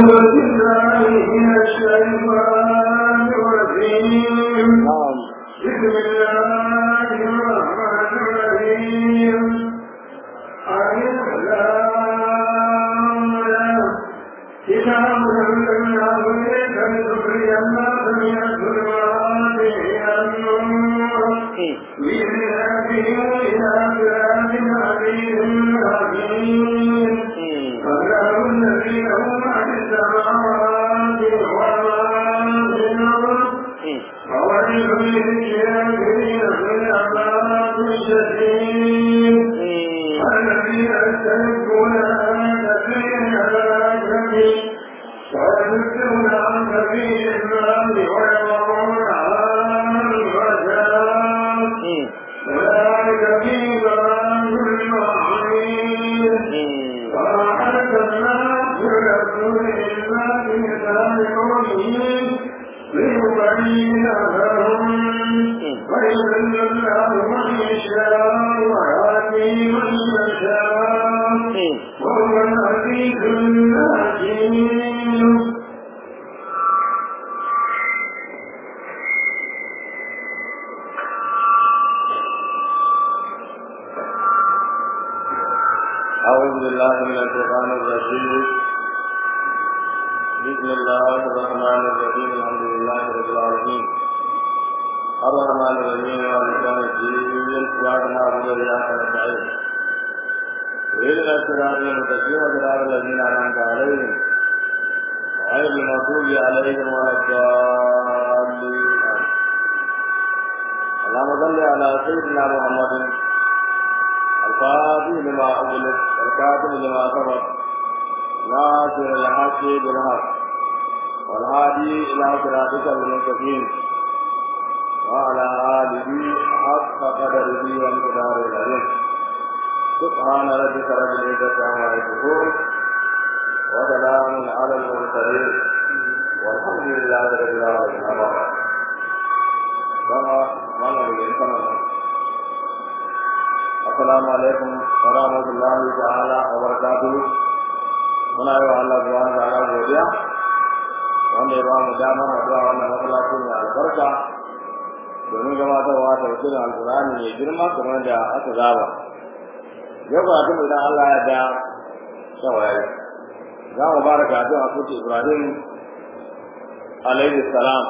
بالله من الشيطان الرجيم نعم بسم الله الرحمن الرحيم ألف لام را. كتاب أنزلناه إليك لتخرج الناس من الظلمات إلى النور بإذنه إلى صراط عزيز حكيم الله الذي له ما في السماوات وما في الأرض وويل للكافرين من عذاب شديد الذين يستحقون الآية في الآية ويذكرون عن سبيل الله ويضرون عن الرجال ذلك في ضلال بعيد وما أرسلنا برسول إلا بلسان قومه ليبين لهم ويذل الله من يشاء ويهدي من يشاء وهو العزيز الحكيم أعوذ بالله من الشيطان الرجيم بسم الله الرحمن الرحيم الحمد لله رب العالمين الرحمن الرحيم مالك يوم الدين إياك نعبد وإياك نستعين اهدنا الصراط المستقيم صراط الذين أنعمت عليهم غير المغضوب عليهم ولا الضالين اللهم صل على سيدنا محمد الفاتح لما أغلق الكاتب لما سبق ناصر الحق بالحق والهادي إلى صراطك المستقيم وعلى آله حق قدره وامتدار العظيم سبحان ربك رب العزة عما يصفون وسلام على المرسلين والحمد لله رب العالمين أما بعد كما من الإنسان assalamu alaikum wa rahmatullahi ta'ala wa barakatuhu muna yi wa Allah subhanahu wa ta'ala godiya wanda ya ba mu damar haɗuwa wannan masallaci mai albarka domin gabatarwa da wakilin alkur'ani mai girma kamar da aka zaba yau ba tun idan Allah ya da shawaye za mu fara karatu a kuce Ibrahim alaihi salam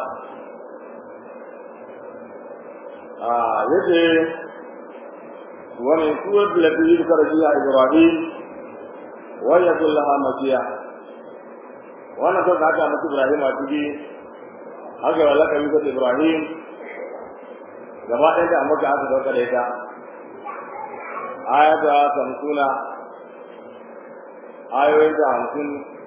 a yace ومن سورة التي يذكر فيها إبراهيم ويكون لها مسيح وأنا سوف أتى مسيح إبراهيم أتجي haka wala kan yuka Ibrahim gaba ɗaya da amma aka dauka da ita aya ta samsuna ayoyin da hamsin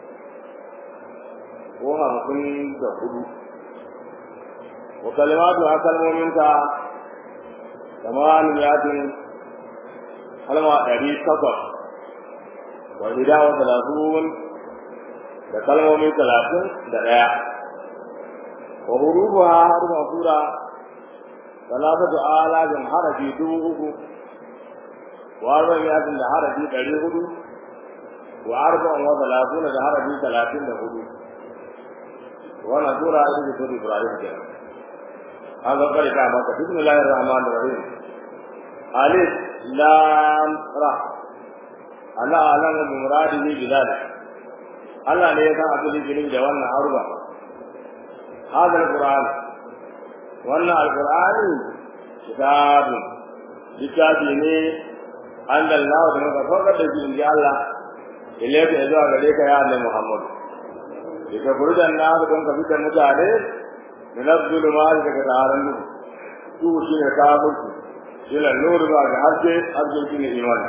ko hamsin da hudu wa kalimatu a kalmominta samaniyatin kalma ɗari takwas wa hida wa talatun da kalmomi talatin da ɗaya wa hurufuha harfa sura talatatu alafin harafi dubu uku wa arba'in yasin da harafi ɗari hudu wa arba'in wa talatun da harafi talatin da hudu wannan sura ita ce sura ibrahim kenan an ga kare ta maka bismillahir rahmanir rahim alif lam ra Allah alam bi muradihi bi zalik Allah ne ya san abin da da wannan haruba hadal qur'an wannan alqur'ani kitabun kitabi ne Allah da muka saukar da shi inji Allah ilaika zuwa gare ka ya Annabi Muhammad daga burjan na don ka fitar mutane min az-zulumati daga taron su shi ne kafirci ila nur ba ga haske haske shi ne imani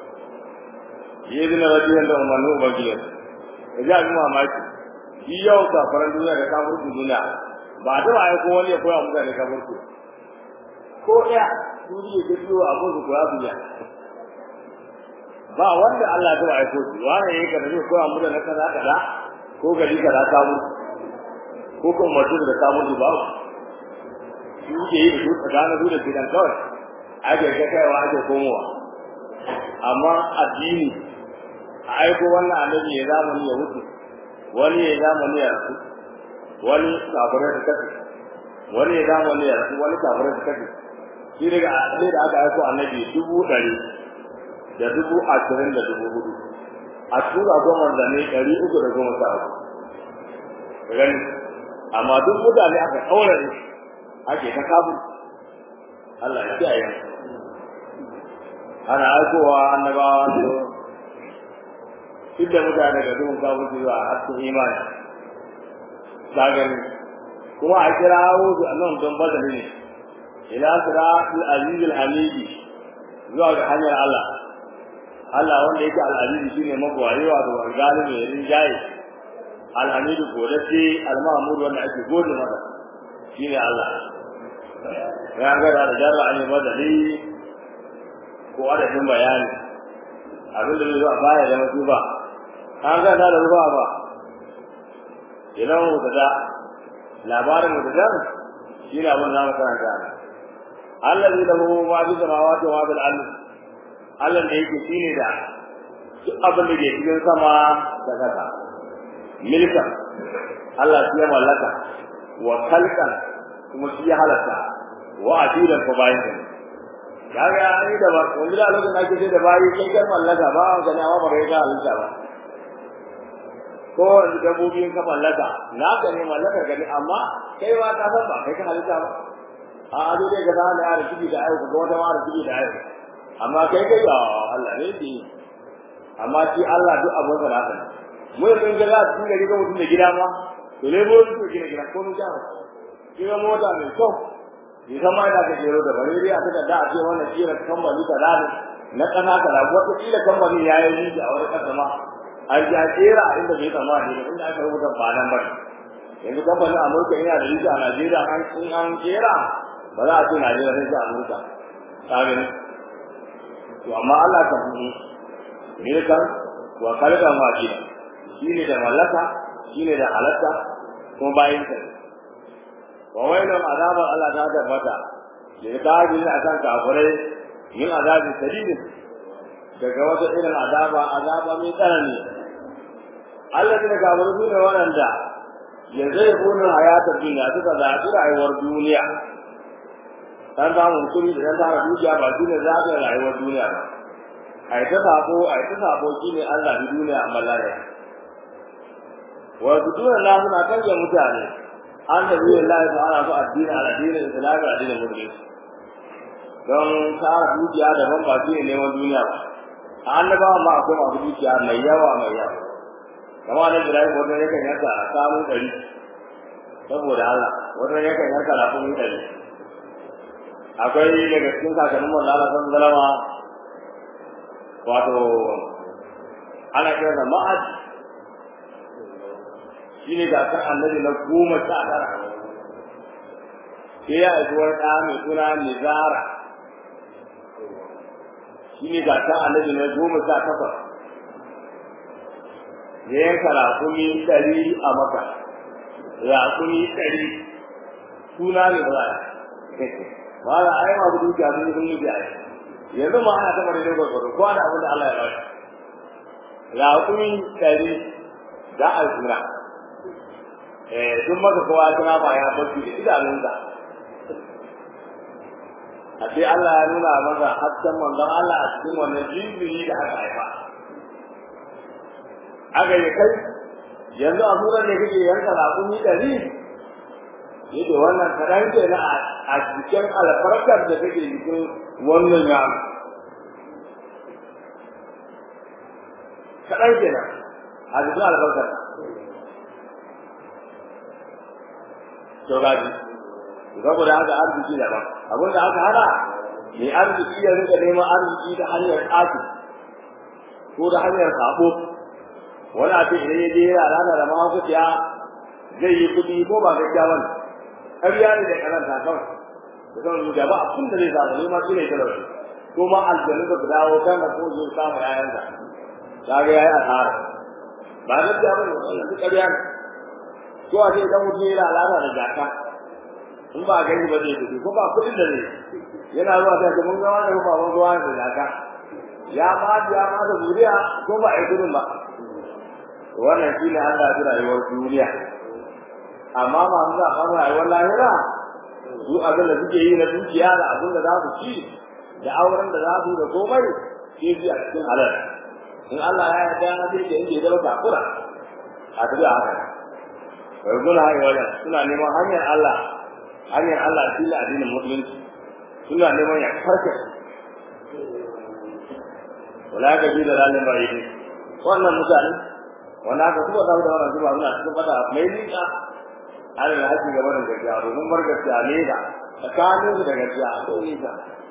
yadda rajiyan da umarni ubangiyar da ji abin mamaki shi yau kafaran duniya da kafirci duniya ba ta ba ko wani ya koya mutane kafirci ko ɗaya su ji ya biyo abin su koya su ya ba wanda Allah ta ba aiko shi wani ya yi ka zai koya mutane kaza kaza ko gari kaza ta mutu ko kuma mutum da ta mutu ba su ke yi da su tsakanin su da gidan kawai ake ga kaiwa ake komowa amma addini a aiko wannan annabi ya zamani ya wuce wani ya zamani ya rasu wani kafirai da kafi wani ya zamani ya rasu wani kafirai da kafi shi daga sai da aka aiko annabi dubu ɗari da dubu ashirin da dubu hudu a tura goma da ne ɗari uku da goma sha uku gani amma duk mutane aka ɗaura ne ake ta kafin Allah ya kiyaye ana aikowa annabawa su duk da mutane ga duhun kafin zuwa a cikin imani ta gani kuma a kira wuzu a nan don badali ne ila siratul azizul hamidi zuwa ga hanyar Allah Allah wanda yake al-aziz shine magwari wa da galibi ya rinjaye al-hamidu godace al-mahmud wanda ake gode masa shine Allah ya ga da jarra an yi badali ko adadin bayani abin da zai zo a baya da masu ba an ga da ruwa ba idan mu da labarin mu da shi ne abin da mu karanta allazi lahu ma fi samawati wa bil ard Allah da yake shine da duk abin da ke cikin sama da kasa milka Allah shi ya mallaka wa khalqan kuma shi ya halatta wa adilan ko bayin kaga ai da ba wanda da lokacin ake ce da bayi kai kai mallaka ba ga ne amma ba kai ka halitta ba ko dabbobin ka mallaka na ka ne mallaka ga ne amma kai ba ka san ba kai ka halitta ba a ado dai ga da ne a rubuci da ayo ga wata ma rubuci da ayo amma kai kai ya Allah ne di amma shi Allah duk abin da nasa ne mu yanzu ga za su ga riga mutum da gida ma to ne bo su gina gida ko mun jawo kira mota mai kyau ni san ma ina ka jero da bare dai a ta da a ce wannan kira kamfani ka da na kana ka da wata kila kamfani ya yi a wani kasa ma an ja kera inda bai tsammani ne inda aka rubuta ba nan ba yanzu kamfanin Amurka yana da rija a Najeriya an in an kera ba za a ce Najeriya sai ta Amurka ka gani to amma Allah ka fi ne kan wa kalga ma shi shine da mallaka shine da halatta kuma bayin ka wa wailun azabar Allah ta tabbata da ta ji a kan kafirai yin azabi sadidin daga wata irin azaba azaba mai tsanani Allah ne kafirai su ne waɗanda yanzu ya bunin hayatar duniya suka zaɓi rayuwar duniya dan samun kuɗi da dan tara dukiya ba shi ne zaɓin rayuwar duniya ba a yi ta sabo a yi ta sabo shi ne Allah bi duniya a malaya wasu duniya na suna kanje mutane an da biyu Allah ta ana so addini a addinin islami addinin musulunci don tara dukiya daban ba shi ne neman duniya ba a annabawa ma akwai masu dukiya mai yawa mai yawa kamar da Ibrahim wanda yakan yanka a samu ɗari saboda Allah wanda yakan yanka na kuma ɗari akwai daga cikin kakannin mun Allah san zalama wato ana kira da ma'ad shine ga kan annabi na goma sha tara sai ya aiki wani ɗa mai suna Nizara shine ga kan annabi na goma sha takwas ya yanka raƙumi ɗari a maka raƙumi ɗari suna ne ba ba da ai ma gudu ga mun sun yi ai yanzu ma ana tabbata ne ga gudu ko da abin da Allah ya ba raƙumi ɗari da a suna eh duk maka kowa suna ba ya barci da idanunsa a sai Allah ya nuna masa hasken manzon Allah a cikin wannan jinjiri da aka haifa aka yi kai yanzu a sunan da kake yanka raƙumi ɗari yake wannan kaɗan ke na a cikin alfarkar da take jikin wannan ya kaɗan ke nan a cikin alfarkar to gaji saboda haka arziki daban abin da aka hana mai arziki ya rika neman arziki ta hanyar ƙafi ko ta hanyar sabo wani abin idan ya je yana rana da mahaukaciya zai yi kuɗi ko ba gaskiya bane ƙarya ne da karanta kawai da zan rubuta ba abin da zai samu ne ma shi ne talauci ko ma aljanu da dawo kan da ko zai samu yayansa kaga yayi asara ba gaskiya bane wannan duk ƙarya ne ko a ce idan mutum yana alaka da jaka in ba gani ba zai tafi ko ba kuɗin da zai yana zuwa sai mun ga wani ba mun ga da jaka ya ma ya ma da zuriya ko ba ai kudin ba wannan shi ne Allah ya rayuwar duniya amma masu zaɓen rayuwar lahira su abin da suke yi na dukiya da abin da za su ci da auren da za su da komai ke ji a cikin halal in Allah ya yarda na sai da inda ya zama takura a tafi a haka wai suna haɗe wajen suna neman hanyar Allah hanyar Allah shi ne addinin musulunci suna neman ya karka wala ka ji da lalin ba yi wannan mutane wanda aka kuma da wannan zuwa suna cikin fata mai nika ana da haƙi gaba da gaskiya domin bar gaskiya ne da tsakanin su da gaskiya akwai nisa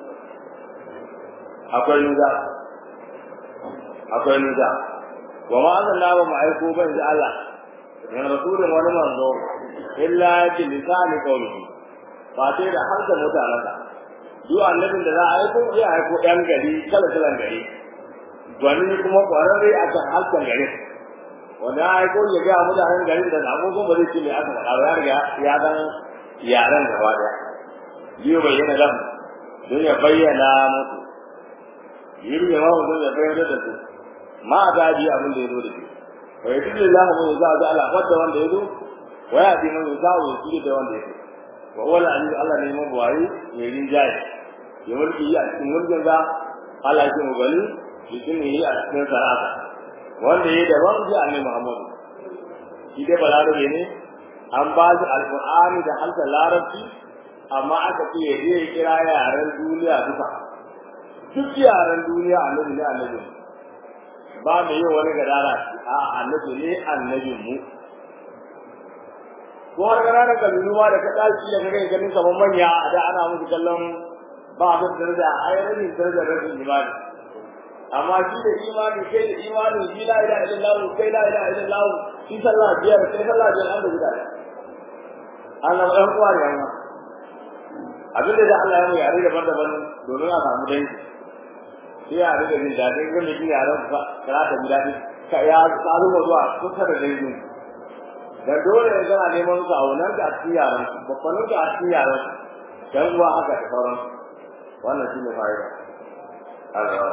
akwai nisa akwai nisa wa ma an zanna ba mu aiko ban ji Allah min rasulun wani manzo illa bi lisani qawlihi ba sai da harshen mutanensa duk annabin da za a aiko ya aiko ɗan gari kala kalan gari gwani kuma ƙwararre a kan harshen gari wanda ya aiko ya ga mutanen garin da agogon ba zai ce mai aka faɗa ba ya riga ya dan yaren gaba daya biyu bayyana lam don ya bayyana musu yiri ya mawa don ya bayyana da su ma a gaji abin da ya zo da shi wa ya tudu za mu za a ga ala wadda wanda ya zo wa ya fi mai za a yi da wanda ya zo wa wala an yi Allah ne mu buwayi mai rinjaye ya mulki yi a cikin mulkin za Allah ya mu gani shi ne yi a cikin sana'a wanda ya daban ji annabi Muhammad shi dai balarabe ne an ba shi alqur'ani da harshen larabci amma aka ce ya je ya kira yaren duniya duka duk yaren duniya annabi ne annabi ba mai yi wani gadara a annabi ne annabin mu ko har gana da kabilu ma da ka dace da kake ganin kamar manya da ana musu kallon ba su daraja ai rabin daraja rabin imani amma shi da imani kai da imani shi la ilaha illallah kai la ilaha illallah shi sallah biyar kai sallah biyar an da guda Allah ɗan uwa ne amma abin da Allah ya mu yare daban-daban domin a samu dai sai ya riga jin daɗin ga mai yaran ka kana da ji daɗi ka ya tsaro zuwa kusa da dai da dole ya gana neman su a wannan da a cikin yaran babban da a cikin yaran dan uwa haka da sauran wannan shine fa'ida Allah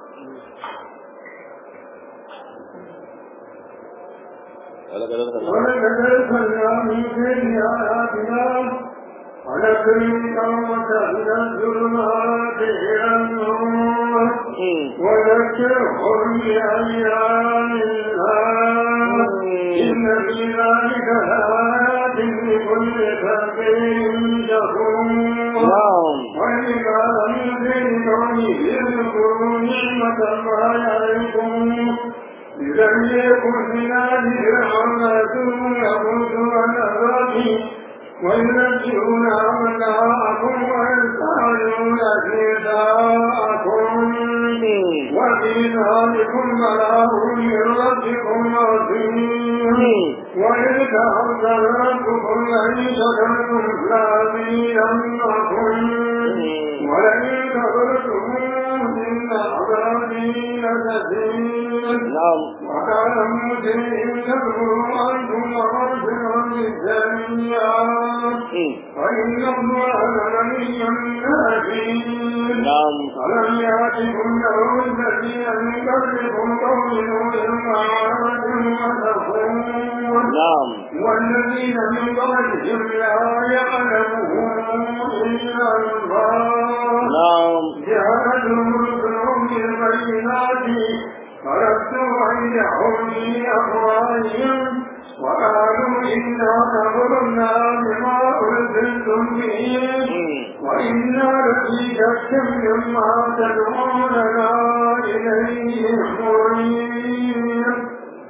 ولقد أرسلنا من بين آياتنا ونخرج قومك من الظلمات إلى النور وذكرهم بأيام الله إن في ذلك لآيات لكل فقير شكور وإذا من قومه اذكروا نعمة الله عليكم لم يكن من هذه الحملة يموت ونبات وينبئون أبناءكم ويسألون نساءكم وفي ذلكم بلاء من ربكم عظيم وإذ تحذر ربكم لئن شكرتم لأزيدنكم ولئن كفرتم إن عذابي لشديد وكان موسى إن تكفروا أنتم ومغفرا للسيئات فإن الله لغني حكيم ألم يأتكم نبأ الذين من قبلكم قوم نوح وعاد وثمود والذين من قبلهم لا يعلمهم إلا الله جاءتهم رسلهم بالبينات فردوا أيديهم في أفواههم وقالوا إنا كفرنا بما أرسلتم به وإنا لفي شك مما تدعوننا إليه مريب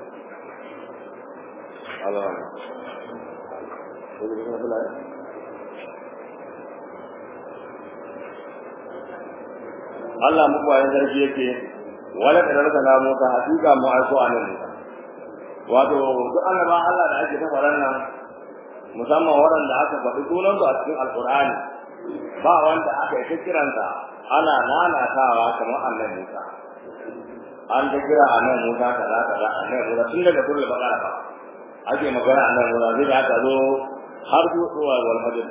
Allah muku bayan zargi yake wala da rasa na Musa hakika mu aiko a nan Musa wato duk annabawan Allah da ake ta faran nan musamman waɗanda aka faɗi sunansu a cikin alkur'ani ba wanda aka yi ta kiransa ana nanatawa kamar annabi Musa an ta kira annabi Musa kaza kaza annabi Musa tun daga turul bakara ba ake magana annabi Musa zai da aka zo har zuwa wal fajr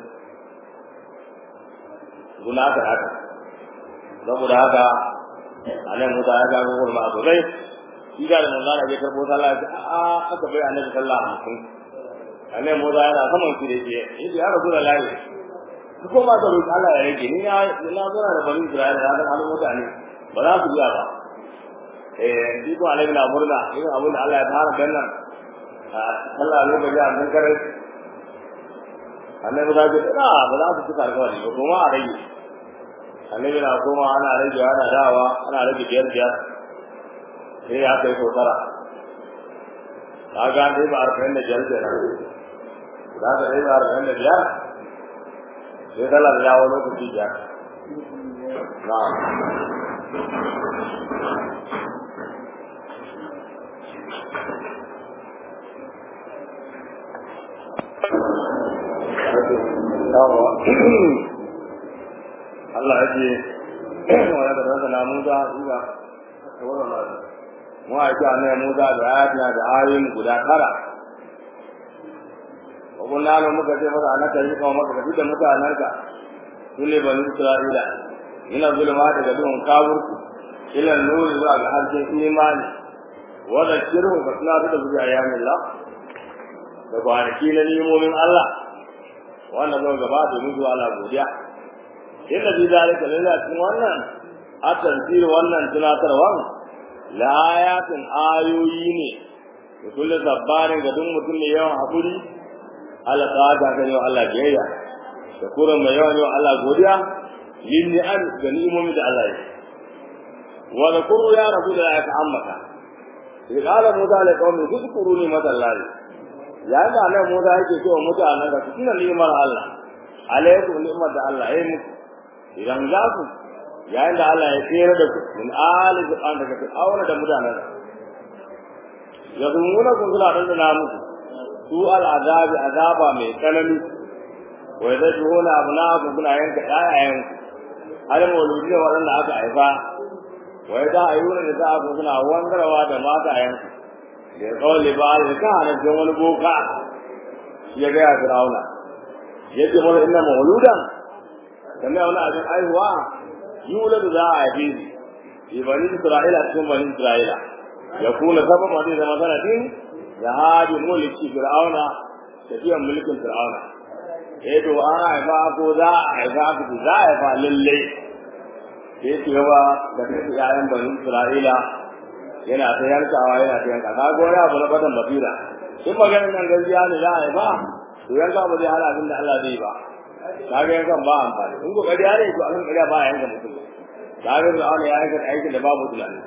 guna ta haka saboda haka annabi Musa ya ga gurma sosai shi da manzo Allah ya karbo sallah ya ce a aka bai annabi sallah hamsin annabi Musa yana saman shi da ke yace ya rasu da lahi ku koma ka roki Allah ya rage ni na na zura da bani Isra'ila da halin halin mutane ba za su biya ba eh shi ko annabi na murna irin abin da Allah ya fara dannan Allah ya lokaci a mun kare annabi da ce na ba za su cika alƙawari ba kuma a rage annabi na koma ana rage ana dawa ana rage biyar biyar sai ya kai so tara ka ga dai ba arba'in da biyar kenan za ka dai ba arba'in da biyar sai dala da yawo lokaci biyar na'am Allah ya ce wa da rasa na Musa ina mu a ji annabi Musa da ayatina da ayoyin guda tara wa kunna lahu muka ce masa anaka yi kuma maka da mutanenka sune bani Isra'ila ina zulma daga duhun kafirku ila nuri zuwa ga harshen imani wa da shirhu ka suna da zuwa ayyamin Allah da kwanaki na nimomin Allah wannan zai gaba domin zuwa Allah godiya inda bi zalika lalle a cikin wannan a tafsir wannan tunatarwan la ayatin ayoyi ne da kullu sabbarin ga duk mutum ne yawan hakuri Allah ta ga ga yau Allah biyayya da kuran mai yawan yau Allah godiya yin ni'am ga ni'imomi da Allah ya wa zakuru ya rabu da ya ta'ammaka qala musa la qaumi zkuruni madallahi ya da nan musa yake cewa mutanen da su ni'imar Allah alaikum ni'mar da Allah ya muku idan za ku yayin da Allah ya tsere da ku min ali zuban daga fir'auna da mutanen ya zumuna kun suna dandana muku su al'azabi azaba mai tsanani wa yadjuhuna abnaakum kuna yanka ƴaƴayen har mauludi da waɗanda aka haifa wa yada ayyuna da za ku suna wangarwa da matayen da kawai ba da ka hana wani boka ya ga fir'auna yace mana inna mauludan kamar wani abin aihuwa yuladu za a haife shi fi bani isra'ila cikin bani isra'ila ya kuna sababa zai zama sanadin ya hajji mulki fir'auna tafiyan mulkin fir'auna eh to an haifa ko za a haifa ko za a haifa lalle sai ce yawa da kai yayan bani isra'ila yana ta yankawa yana ta yanka ka gona abu na fatan basira in maganin nan gaskiya ne za a haifa to yanka ba zai hana abin da Allah zai ba kaga yankan ba amfani in kokari ya ne to abin kariya ba yanka mutum kaga da Allah ya yanka aikin da babu tunani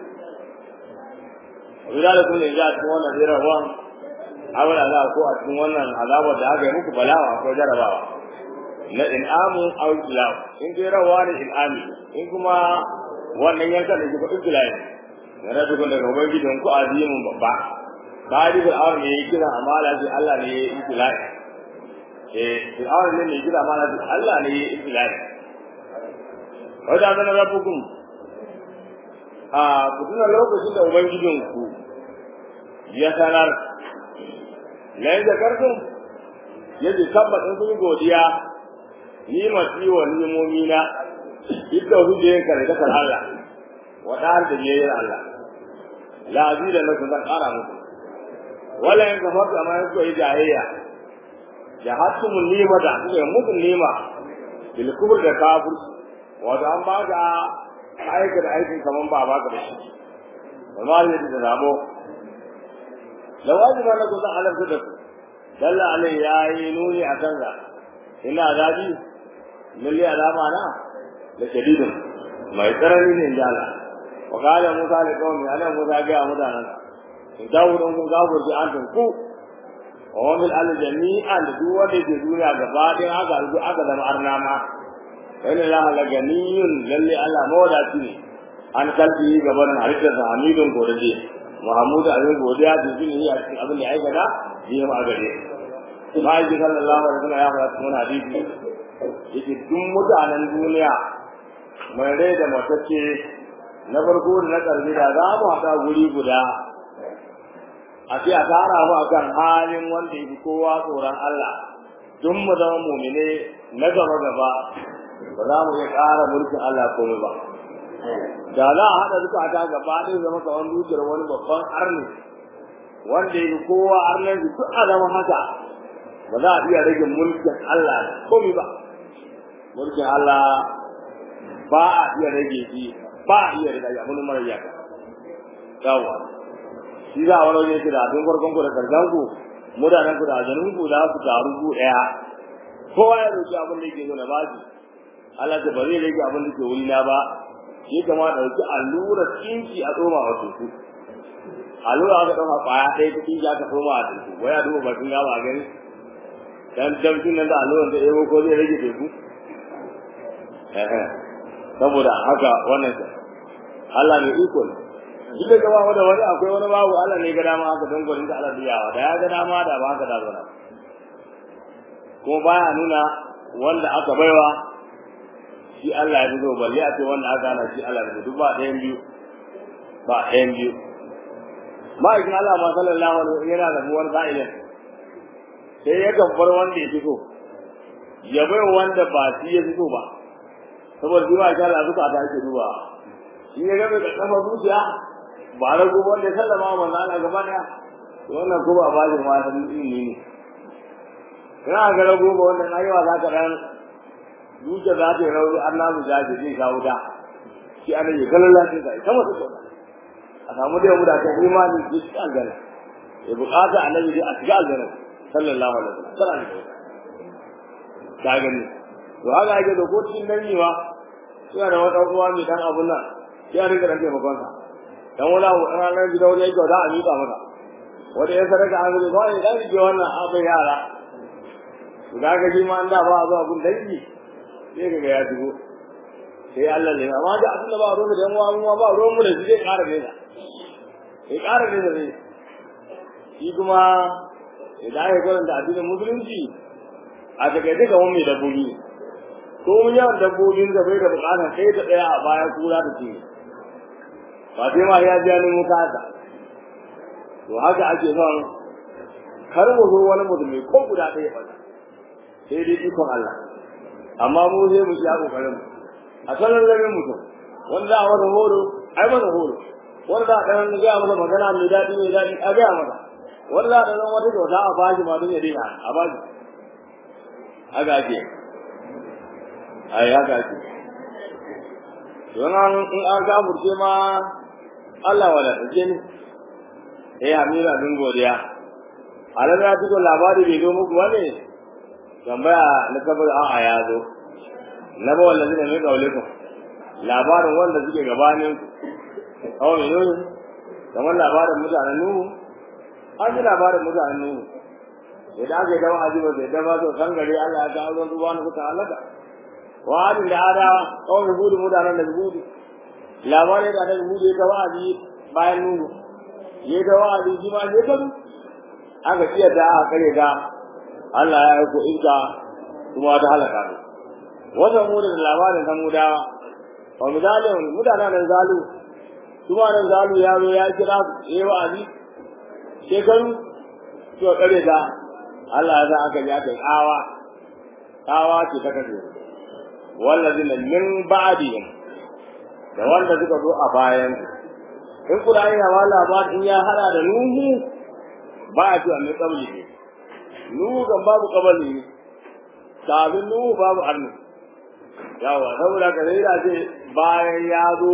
wanda da kuma ya cikin wannan zira ruwan awala za ko a cikin wannan azabar da aka yi muku balawa ko jarabawa na in'amu aw ibtilau in dai rawa ne in'ami in kuma wannan yankan da ke ibtilai na rabu kun daga ubangijin ku azimin babba ba di bil awar ne kira amala sai Allah ne ya ibtilai eh fir'aun ne mai gida mana Allah ne ya ibtilai wajen zana rabbukum a kuduna lokacin da ubangijin ku ya sanar la yin zakartum ya ji tabbatin kun godiya ni masu wa nimomi na idda hujjayin kare da kan Allah wa dar da yayin Allah la azida lakum zan kara muku wala in kafarta amma yanzu yi jahiliya jahattumul nima da kuka muku nima bil kubur da kafir wato an ba ka aika da aikin kaman ba ba ka da shi amma ne da zamo lawaji ma na ku san alamta da ku dalla alai yayi nuni a kan ga ina zabi milli alama na da shadidin mai tsarani ne da Allah wa qala musa li qaumi ana musa ga mutanen in dawo don kun gafurci an ku wa min al jami'an da duk wanda ke duniya gaba ɗaya aka rubu aka zama arnama wani la la ganiyun lalle Allah mawadaci ne an kalbi gaban halittar sa hamidun godiya Muhammad abin godiya da jin yi a cikin abin da ya aikata yi ma gare Mai sallallahu alaihi wasallam ya faɗa cikin hadisi yake duk mutanen duniya mai rai da matacce na farko da na ƙarfi da za mu haɗa guri guda a ce a tara mu akan halin wanda yake kowa tsoron Allah duk mu zama mumine na gaba gaba ba za mu iya ƙara mulkin Allah komai ba da za a haɗa duka ta gaba ɗaya zama kamar dukiyar wani babban arni wanda ya kowa arnan su duk a zama haka ba za a iya rage mulkin Allah komai ba mulkin Allah ba a iya rage shi ba a iya rage abin mara yaka yawa shi za a wani wajen shi da abin farkon ku da karshen ku mutanen ku da ajanin ku za su taru ku ɗaya kowa ya roki abin da yake so na baji Allah ta ba zai rage abin da ke wuri na ba ya kama ɗauki allura tsinki a tsoma a teku allura aka ɗauka ƙwaya ɗaya ta tsinki aka tsoma a teku wai a duba bakin gaba a gani dan damcin nan da alluran ta ebo ko zai rage teku saboda haka wannan sa Allah ne iko ne duk da gaba da wani akwai wani babu Allah ne ga dama haka don gwanin da Allah biyawa da ya ga dama da ba haka da zo kuma baya nuna wanda aka baiwa shi Allah ya zo balle a ce wanda aka hana shi Allah ya duk ba ɗayan biyu ba ɗayan biyu ma'aikin Allah ma sallallahu alaihi wasallam yana da buwar sa'ilin sai ya gambar wanda ya fito ya bai wanda ba shi ya fito ba saboda shi ma Allah zuka ta ake duba shi ya gabe da kafa zuciya ba na gobe wanda ya sallama manzo Allah gaba daya wannan ko ba ba shi ma ta ilimi ne kana ga rago ba wannan ayyuka za ka dan duka za ta yi rauni an namu jaje zai kawo da shi ana yi ganin lafiya ga ita masu kyau a samu da da ta imani da shi aljanna ya bukata annabi dai a shiga aljanna sallallahu alaihi wasallam sallallahu alaihi wasallam ka gani to haka ake da ko cikin dangi ma suna da wata uwa mai dan abun nan sai a rinka dan taimakon sa dan wani abu dan ranar gida wani yake da a miƙa masa wanda ya sadaka an zai ba ya dan rike wannan abin yara ga ga shi ma an da ba a zuwa gun dangi sai ka ga ya shigo sai Allah ne amma da abin da ba ruwan da yan uwa mu ba ruwan mu da shi zai ƙara nesa sai ƙara nesa ne shi kuma idan ya karanta addinin musulunci a takaice ga wani dabbobi ko mun yawan dabbobin da bai da bukata sai ta tsaya a baya kura da ce ba sai ma ya ji ni muka ta to haka ake son kar mu zo wani mutum ko guda ɗaya ba sai dai ikon Allah amma mu sai mu sha kokarin mu a sanar da mutum wanda a wata horo ai masa horo wanda a ɗan ga masa magana mai daɗi mai daɗi a ga masa wanda da nan wata kyauta a bashi ma don ya dina a bashi haka ake ai haka ake don an in an gafurce ma Allah wala take ni eh amira din godiya alam ya tuko labari bai zo muku wane tambaya na kabar a'a ya zo na ba wallahi ne mai kaule ku labarin wanda suke gabanin kawai ne kamar labarin mutanen nuhu an ji labarin mutanen nuhu idan aka yi dawa ajiba sai da ba to san gari Allah ya kawo ruwan ruwa na kuka halaka wa adin da adawa kawai hudu mutanen da hudu labarin da annabi hudu ya ta wa'azi bayan nuhu ya ta wa'azi shi ma ya kazu aka ciyar da aka kare ga Allah ya aiko inka kuma ta halaka ne wata mu da labarin kan mudawa wa misalin mutanen zalu kuma nan zalu ya zo ya kira yayi wa'azi shekaru to kare da Allah ya sa aka ji aka tsawa tsawa ce ta kace wallazina min ba'dihim da wanda suka zo a bayan in kula ina wa labarin in ya hada da nuhu ba a ce mai kabli ne nuhu kan babu kabali ne kafin nuhu babu arni yawa saboda ka zai ce bayan ya zo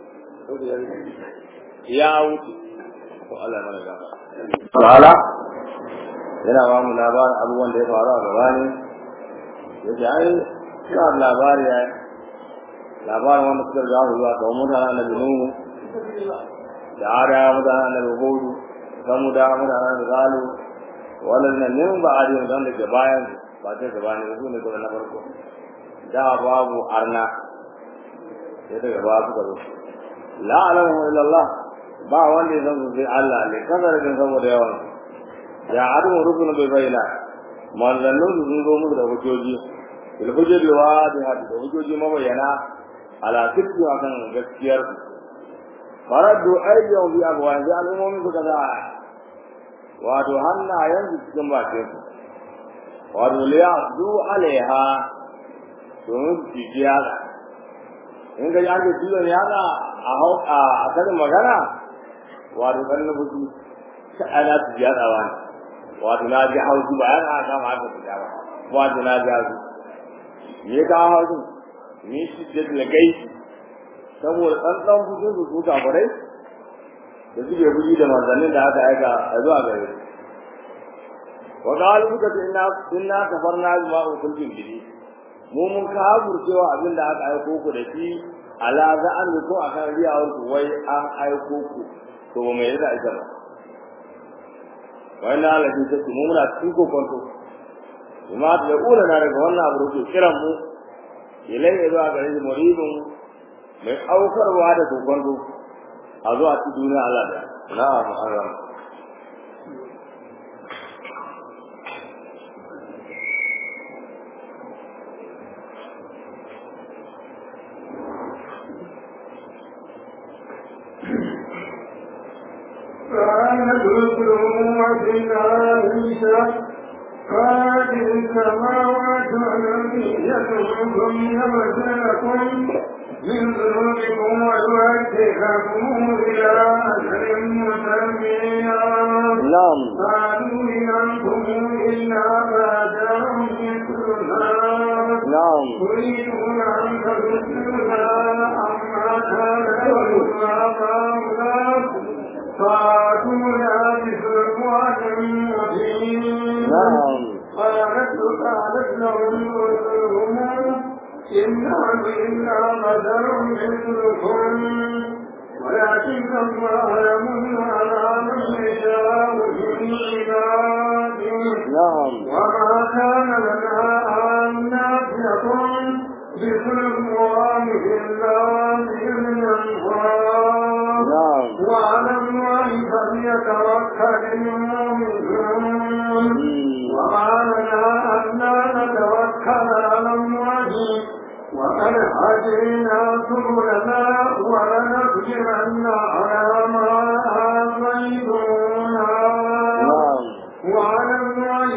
ya wuce ko Allah mana gaba ta'ala yana ba mu labarin abubuwan da ya faru a gaba ne ya ce ai suna labari ya labarin wanda suka riga su zuwa kamar mutanen annabi nuhu da ada mutanen annabi hudu samu da mutanen da zalu wannan nan ne ba a yin da ke bayan ba ta gaba ne su ne na farko da babu arna sai daga ba suka zo la alamu illa Allah ba wanda ya san sai Allah ne kasar da saboda yawan ya adu rubun bai bayyana manzannin su sun zo musu da hujjoji bil hujjoji wa da hadu da hujjoji mabayyana ala sirri akan gaskiyar faradu ayyan bi abwan da al'ummomin su kaza wato hannayen su cikin bakin su wato liya du alaiha domin su ji yaga in ga yanke cizon yatsa a hau a karin magana wato kan na fushi ta ana su yatsawa ne wato na ji hausu ba yana aka kama aka fita ba wato na ji hausu me ya kawo hausu ni shi da gai saboda tsantsan fushin su su kafirai da suke fushi da manzannin da aka aika a zuwa gare su wa qalu suka ce inna inna kafarna bima kuntum bihi mu mun kafur cewa abin da aka aiko ku da shi ala za'an ko akan riyawar ku wai an aiko ku to ba mai da ita ba wai na alaji ta mu muna cikin kokonto bima da kula na daga wannan abu da kiran mu ilai ya zuwa gare shi muridun mai aukarwa da kokonto a zuwa cikin duniya Allah da na'am Allah كانت القلوب بالعيشة هذه السماوات والأرض يدعوكم يبتلكم من ذنوبكم ويوجهكم إلى أجل مسمى نعم قالوا إن أنتم إلا بشر مثلنا نعم تريدون أن تبدلنا عما كان يقول آباؤنا فأتونا بسلطان مبين نعم قالت قالت لهم رسلهم إن نحن إلا بشر مثلكم ولكن الله يمن على من يشاء من عباده نعم وما كان لنا أن نأتيكم بسلطان إلا بإذن الله نعم وعلى الله فليتوكل المؤمنون وما لنا ألا نتوكل على الله وقد هدينا سبلنا ولنصبرن على ما آذيتنا نعم وعلى الله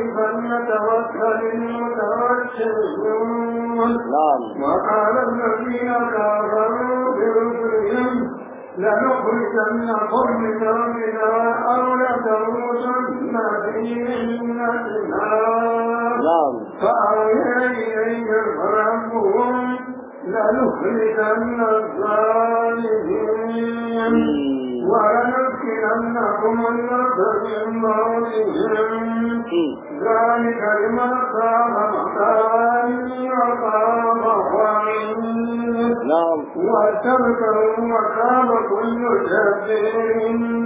فليتوكل المتوكلون نعم وقال الذين كفروا برسلهم لنخرجنكم من أرضنا أو لتموتن في ملتنا نعم فأوحي إليهم ربهم لنخرجن الظالمين ولنسكننكم الأرض من بعدهم ذلك لمن خاف مقامي وخاف وعيد نعم وتذكروا مقام كل جبار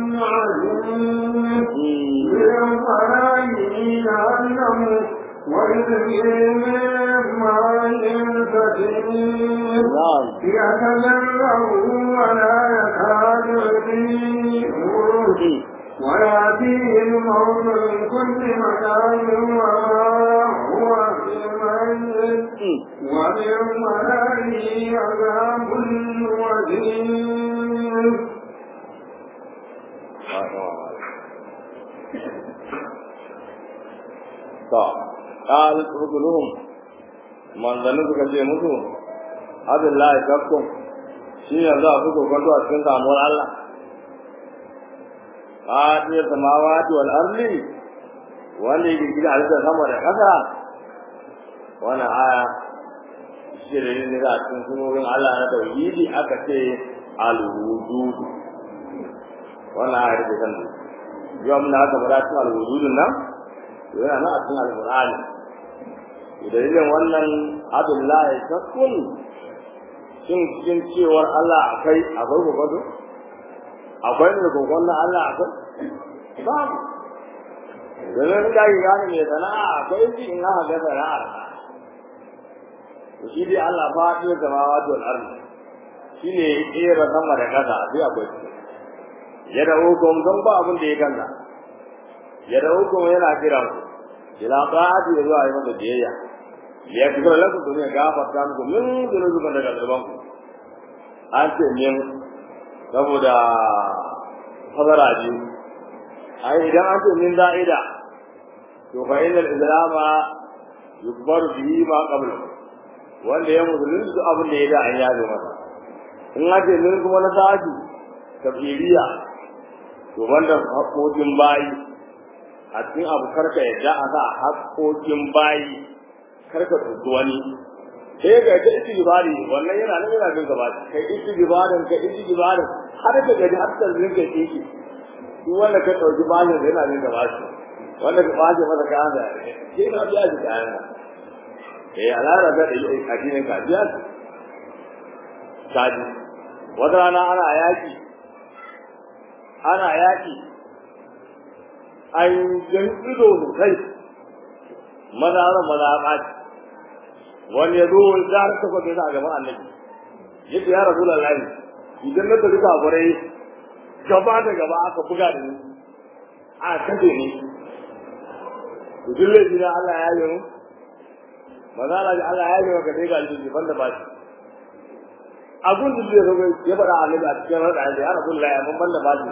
عليم بالفرائه جهنم ويذكر ماء كثير نعم يتجرعه ولا يكاد يطيعه ويأتيه الموت من كل مكان وما هو بميت ومن ورائه عذاب وزير to qalat rusuluhum manzanni suka ce musu abillahi kakkum shi yanzu a kuka kwanto a cikin samuwar Allah fatiyar samawati wal ardi wanda yake gida halittar sama da ƙasa wannan aya shi da yin a cikin sunorin Allah na tauhidi aka ce al-wujud wannan aya da kan yau mun aka fara cikin al-wujudun nan yana nan a cikin al-qur'ani dalilin wannan abdullahi takkun shin cikin cewar Allah akai akwai gogodo akwai ne gogon na Allah akwai ba domin da yi gane mai sana'a akwai shi in aka ga sana'ar shi dai Allah fa ya zama wato al-ardi shine ya kera sama da kasa sai akwai ya da hukum don ba abin da ya kanza ya da hukum yana kiran ku ila ta'ati ya zuwa yi masa biyayya ya kira lakum to ne gafarta muku min zunuban daga zuban ku an ce min saboda fadara ji ai idan an ce min da'ida to fa innal islama yukbaru bihi ma qabla wanda ya musulunci duk abin da ya da an yabe masa in ake min kuma na sa'adu tafiriya to wanda haƙoƙin bayi a cikin abu karka yadda a sa haƙoƙin bayi karka tutu wani sai ga ta istighfari wannan yana nan yana jin gaba kai istighfarin kai istighfarin har ka gaji har ta rinka kike duk wanda ka dauki bashin yana jin gaba shi wanda ka baje masa kayan da ke na biya shi kayan da eh alara da addinin ka biya kaji wata rana ana yaki ana yaki an jan ido sosai maza ran maza ɓaci wani ya zo ya rasa kwa a gaban annabi yadda ya rasu da layi idan na tafi kafurai gaba da gaba aka buga da ni a kaje ni to duk laifi na Allah ya yi mu maza Allah ya yi maka dai ga aljihi banda ba shi abun da zai zo ya faɗa annabi a cikin rada ya rasu da layi mun banda ba shi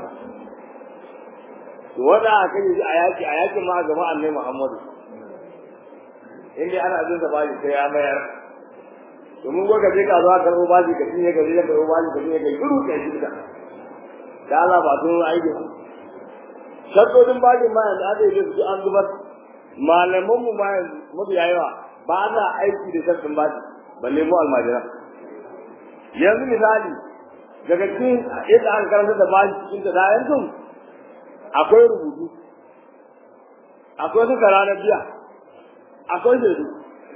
to wanda aka yi a yaki a yakin ma gaba annabi Muhammadu in dai ana jin baji sai ya mayar domin ko ka je ka zuwa karɓo baji ka cinye ka je ka karɓo baji ka cinye ka yi shiru ka shi ka da Allah ba sun aiki su shaddodin bajin ma yanzu aka yi su an zubar malaman mu ma yanzu mafi yawa ba na aiki da shaddodin baji balle mu almajira yanzu misali daga cikin yadda aka karanta da baji cikin ta da yanzu akwai rubutu akwai suka ranar biya akwai shaidu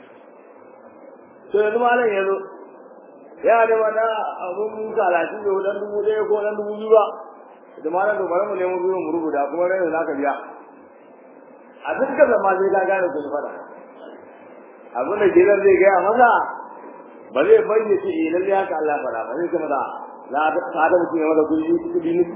to yanzu malam ya zo ya da wani abun talatin da dan dubu ɗaya ko dan dubu biyu ba da malam da bari mu nemo biyu mu rubuta kuma rai za ka biya a dukkan zama sai ka gane ku fada abin da gidan zai gaya masa ba zai bayyana ce eh lalle haka Allah fara ba zai kuma da la ta da mutum ya mada kudi kudi ne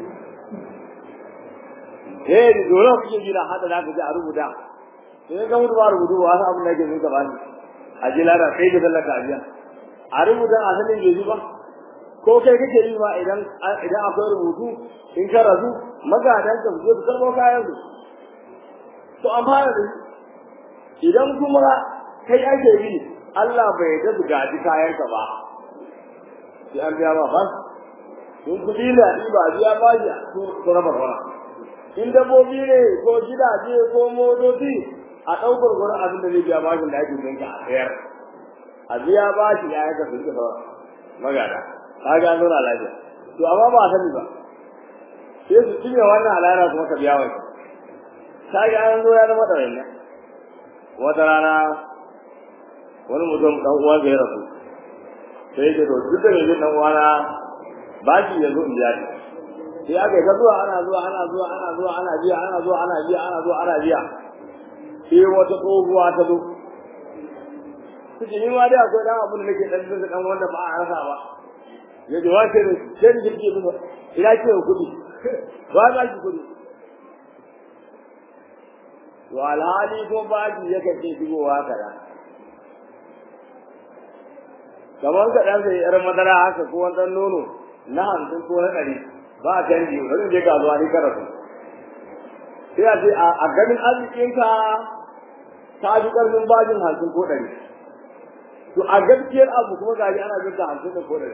eh dole ku ji da hada da ka ji a rubuta sai ga mutu ba rubutu ba wasu abin da yake zuka bani a ji lada sai da sallaka ajiya a rubuta a sanin bai ba ko kai kake yi ma idan idan akwai rubutu in ka rasu magadan ka su su karɓo kayan su to amma da idan kuma kai ake yi Allah bai da su gaji kayan ka ba sai an biya ba ba in kuɗi na ba biya ba ya su raba fara in dabbobi ne ko gidaje ko motoci a ɗaukar gurin abin da zai biya bashin da ake jinka a sayar a biya bashi ya yi kafin ka sauran magana ka ga nuna lafiya to amma ba a sani ba sai su cinye wannan alayara kuma ka biya wani ta ga an zo ya zama ɗaurin nan wata rana wani mutum ɗan uwan ya rasu sai ya ce to duk da mai jin ɗan uwana bashi ya zo in biya shi sai aka yi ta zuwa ana zuwa ana zuwa ana zuwa ana biya ana zuwa ana biya ana zuwa ana biya sai wata tsohuwa ta zo suke ni ma dai akwai dan abin da nake dan zuwa dan wanda ba a rasa ba ya ji wa sai sai da ke musu ina ce kudi ba za ki kudi to alhali ko ba ji ya kace shigowa kada kamar ka dan sai yar madara haka ko wani nono na hamsin ko na ɗari ba a canji wani je ka zuwa ni karatu sai a ce a ganin arzikinka ta ji ƙarfin bajin hamsin ko ɗari to a gaskiyar abu kuma gaji ana jin ka hamsin da ko ɗari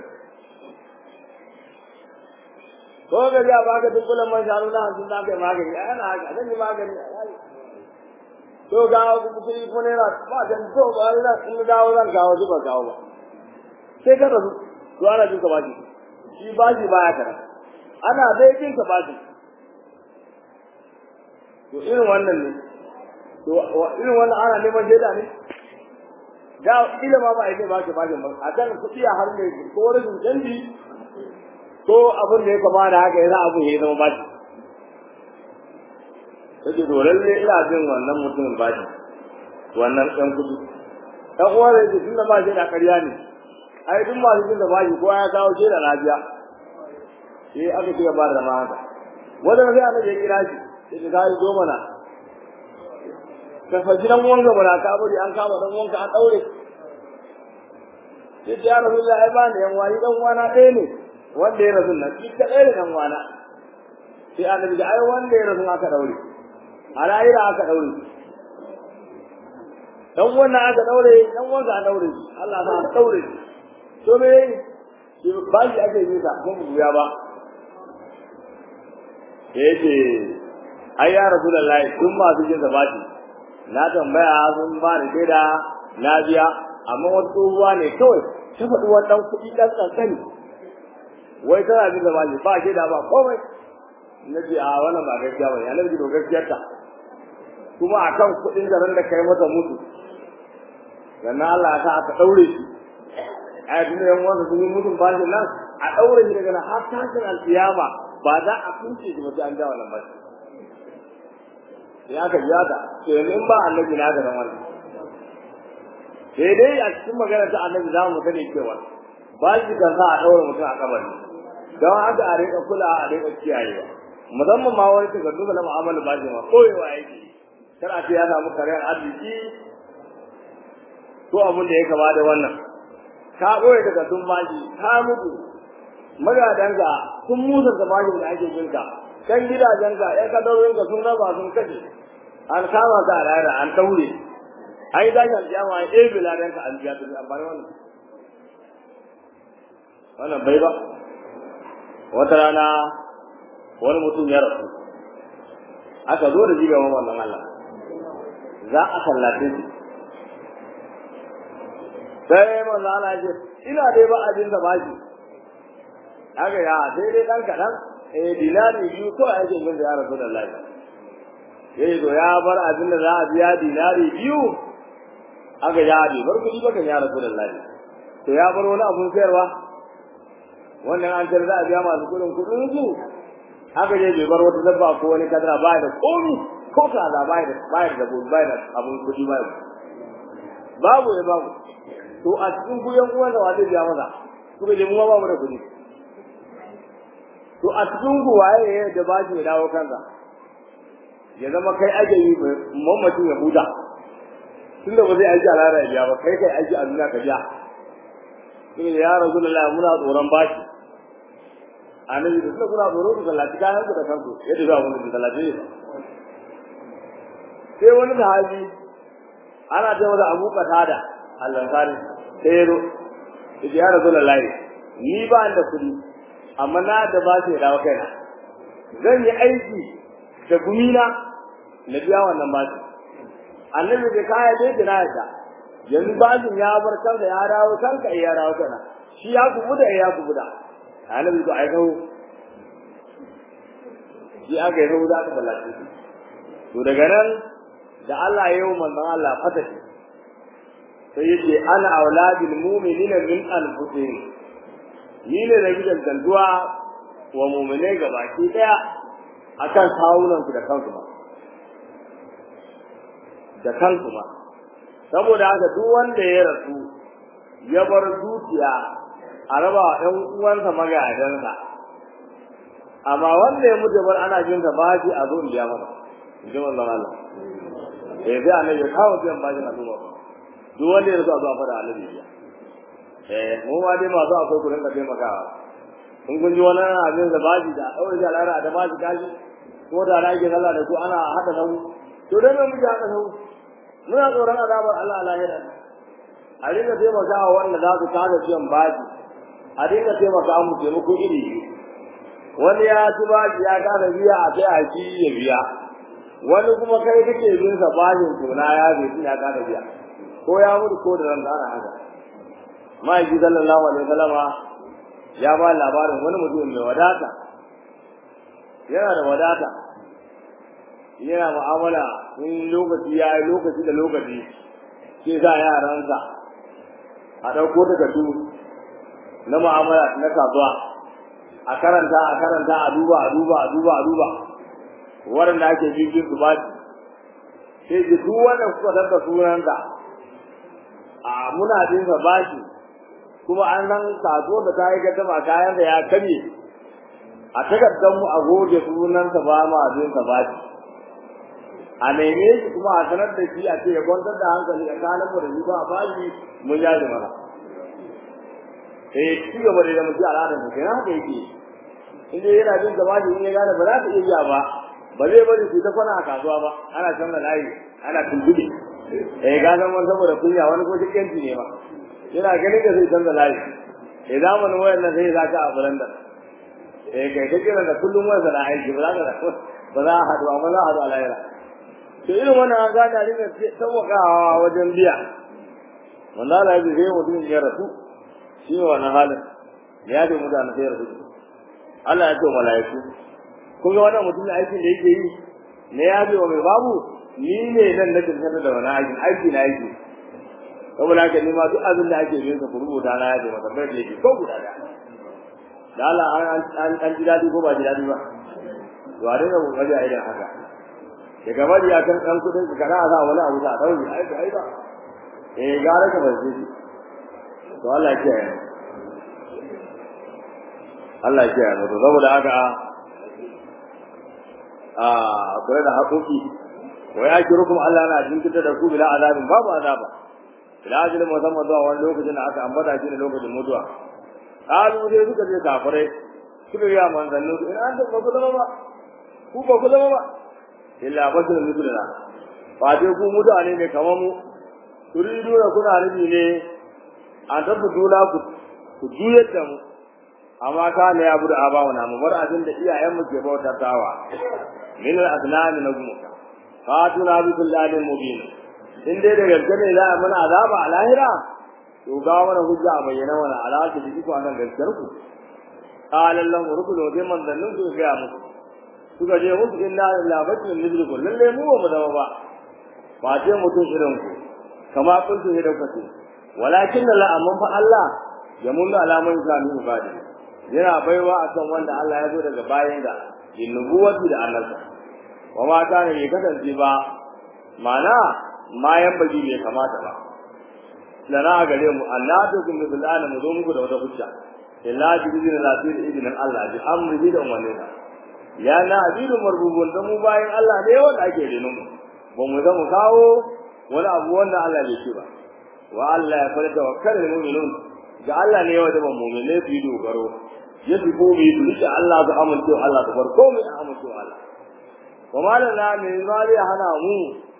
ko gari a baka duk kullum man shanu na hamsin za ka yi magani a yana haka zan yi magani to ga kuɗi ko naira ba jan to ba ina in dawo zan kawo shi ba kawo ba sai ka rasu to ana jin ka baji shi baji baya kara ana dai jin ka baji to irin wannan ne to irin wannan ana neman shaida ne da kila ma ba a yi ba ke bajin ba a kan kuɗi a har mai ko rashin canji ko abin da ya kama da haka yana abu ya zama baji take to lalle ina jin wannan mutumin baji wannan ɗan kuɗi ɗan uwa da yake tunda ba shi da ƙarya ne ai duk masu jin da baji kowa ya kawo shaida lafiya sai aka ci gaba da haka wanda sai annabi ya kira shi sai ka yi zo mana ka fa gidan wanka bana ka bari an kama dan wanka an daure sai ya rasulullahi ai ba ne yan wani dan wana ɗaya ne wanda ya rasu nan shi kadai da dan wana sai annabi ga ai wanda ya rasu aka daure a rayuwa aka daure dan wannan aka daure dan wanda aka daure Allah na daure to me shi ba shi ake yi sa kuma buya ba ya ce ai ya rasu da layi tun masu jin sa bashi na tambaya sun ba da shaida na biya amma wasu tsohuwa ne kawai ta faɗi wannan kuɗi ɗan ƙanƙani wai tana jin da bashi ba shaida ba komai na ce a wannan ba gaskiya ba ne ana ji gaskiyar ta kuma a kan kuɗin garin da kai mata mutu sannan Allah ya sa aka ɗaure shi a yi tunda yan wanda sun yi mutum bashi nan a ɗaure shi daga nan har tashin alƙiyama ba za a kunce shi ba sai an ja wannan bashi ya ka biya ta to yanzu in ba annabi na ga nan wannan sai dai a cikin magana ta annabi za mu sani cewa ba shi kan sa a ɗaura mutum a kabari don haka a rinka kula a rinka kiyayewa musamman ma wani ta duba na mu'amala ba shi ma koyewa yake kar a ce ya samu kariyar arziki ko abin da ya kama da wannan ka ɓoye daga sun bashi ka mutu magadanka sun musa da bashi da ake jinka kan gidajenka ya kadarorinka sun raba sun kashe an kama ka a rayar an taure an yi dashi aljama an ɗebe ladanka an biya tafi amfani wannan wannan bai ba wata rana wani mutum ya rasu aka zo da jiga wa wannan Allah za a sallace shi sai manzo Allah ya ce ina dai ba abin da bashi haka ya sai dai dan kadan eh dinari biyu to ake yin da ya Rasulullahi yayi to ya bar abin da za a biya dinari biyu aka ya bi bar kudi baka ya Rasulullahi to ya bar wani abun sayarwa wannan an tar za a biya masu kudin kudin su haka je bai bar wata dabba ko wani kadara ba da komi ko kaza ba da ba da ba da abun kudi ba babu ya babu to a cikin guyan uwan da wanda biya masa kuka je mu ba mu da kudi to a cikin ku waye ya da bashi ya dawo kansa ya zama kai ake yi mamacin ya huta tunda ba zai aiki a lara ya biya ba kai kai aiki a duniya ka biya sai ya rasulullahi muna tsoron bashi annabi da kuna tsoro ku sallaci kayan ku da kanku yadda za ku da sallaci ne sai wani sahabi ana ce masa Abu Qatada al-Ansari sai ya zo ya rasulullahi ni ba da kudi amma na da ba shi dawo kaina zan yi aiki da gumina na biya wannan bashi annabi da kaya dai da na ta yanzu bashin ya bar kanka ya dawo kanka ya dawo kana shi ya kubu da ya kubu da annabi to ai kawo shi aka yi da aka sallace to daga nan da Allah ya yi manzon Allah fatashi sai yace ana auladil mu'minina min anfusihim ni ne da gidan danduwa wa mu'minai gabaki daya akan kawunan su da kansu ba da kansu ba saboda haka duk wanda ya rasu ya bar dukiya a raba wa ɗan uwansa magadansa amma wanda ya mutu bar ana jin sa bashi a zo in biya masa in ji manzon Allah eh sai annabi ya kawo biyan bashi na duba duk wanda ya rasu a zo a fara annabi biya eh mu ma dai masu akwai ku rinka taimakawa in kun ji wani abin da bashi da ɗaure da lara da bashi kashi ko da na ake sallah da ku ana haɗa sahu to dai mun muke haɗa sahu muna tsoron azabar Allah lahira a dinga taimakawa wanda za su kada ciwon bashi a dinga taimaka mu taimako iri wani ya ci bashi ya kada biya a sai a ci ya biya wani kuma kai kake bin sa bashin tona ya bai ya kada biya ko ya mutu ko da ran da ana haka ma'aiki sallallahu alaihi wasallama ya ba labarin wani mutum mai wadata yana da wadata yana mu'amala in lokaci ya yi lokaci da lokaci sai sa yaransa a ɗauko takardu na mu'amala na kasuwa a karanta a karanta a duba a duba a duba a duba waɗanda ake jirgin su ba sai ji duk wanda kuka tarka sunanka a muna jin sa bashi kuma an san kasuwar da ta yi gaddama kayan da ya karye a takardar mu a goge sunansa ba ma jin sa bashi a neme shi kuma a sanar da shi a ce ya kwantar da hankali a kanan mu da shi ba a bashi mun yaji mana eh ci gaba da mutum al'adar mu kenan haka yake in dai yana jin gaba da in ya gane ba za ta iya biya ba ba zai bari su ta kwana a kasuwa ba ana canza layi ana tuntuɓe eh ga nan wani saboda kunya wani ko cikinci ne ma yana ganin da zai canza layi eh zamanin wayan nan sai zaka a buran da eh kai kake da kullum waya da aiki ba za ka ba za a haɗu ba za a haɗu a lahira to irin wannan an gada ne sauƙaƙawa wajen biya wanda Allah ya zai mutum ya rasu shi ne wannan halin ya ce mutane sai rasu Allah ya ce mala'iku kun ga wannan mutum aikin da yake yi ne ya ce wa mai babu ni ne nan na tantance da wani aiki aiki na aiki saboda haka ni ma duk abin da ake yin sa ku rubuta na ya ce masa bai da yake ko guda da da Allah an an ji dadi ko ba ji dadi ba to a dinga kokari a idan haka daga bari ya kan dan kudin ka kana sa wani abu da dauki ai ai ba eh gara ka bace shi to Allah ya kiyaye Allah ya kiyaye to saboda haka a kula da haƙoƙi wa ya kiro kuma Allah na jinkirta da ku bila azabin babu azaba bila ajin musamman zuwa wani lokacin da aka ambata shi ne lokacin mutuwa kalu dai suka je kafirai suka yi manzannin su in an ba ku zama ba ku ba ku zama ba illa basirun misluna ba dai ku mutane ne kamar mu turidu da kuna nufi ne an tabbata dula ku ku juyar da mu amma ka ne ya bude abawa na mu bar abin da iyayen mu ke bautatawa min al-asnam na gumu fatuna bi kullalin mubin in dai da gaske ne za a mana azaba a lahira to ga mana hujja a bayyana mana alaka da iko akan gaskiyar ku qala lahu rukulu bi manzannin ku ga musu suka je musu inna lillahi wa inna ilaihi raji'un lalle mu ba mu zama ba ba ce mutum irin ku kama kuntu ne da kace walakin la amma fa Allah ya mun alaman zami ibadi yana baiwa akan wanda Allah ya zo daga bayan da in nubuwati da annabta wa ma kana bai kasance ba mana mayan baji bai kamata ba lana gare mu Allah da kun bil ana mu zo muku da wata hujja illa bi idin lafi da idin Allah bi amri da umarninsa ya na abidu marbubun da mu bayan Allah ne wanda ake renon mu ba mu zama kawo wani abu wanda Allah bai ce ba wa Allah ya fara tawakkal mu'minun ga Allah ne wanda ba mu'mine su yi dogaro ya fi ko bi su rike Allah su amince Allah su bar komai a amince Allah wa malana me zai hana mu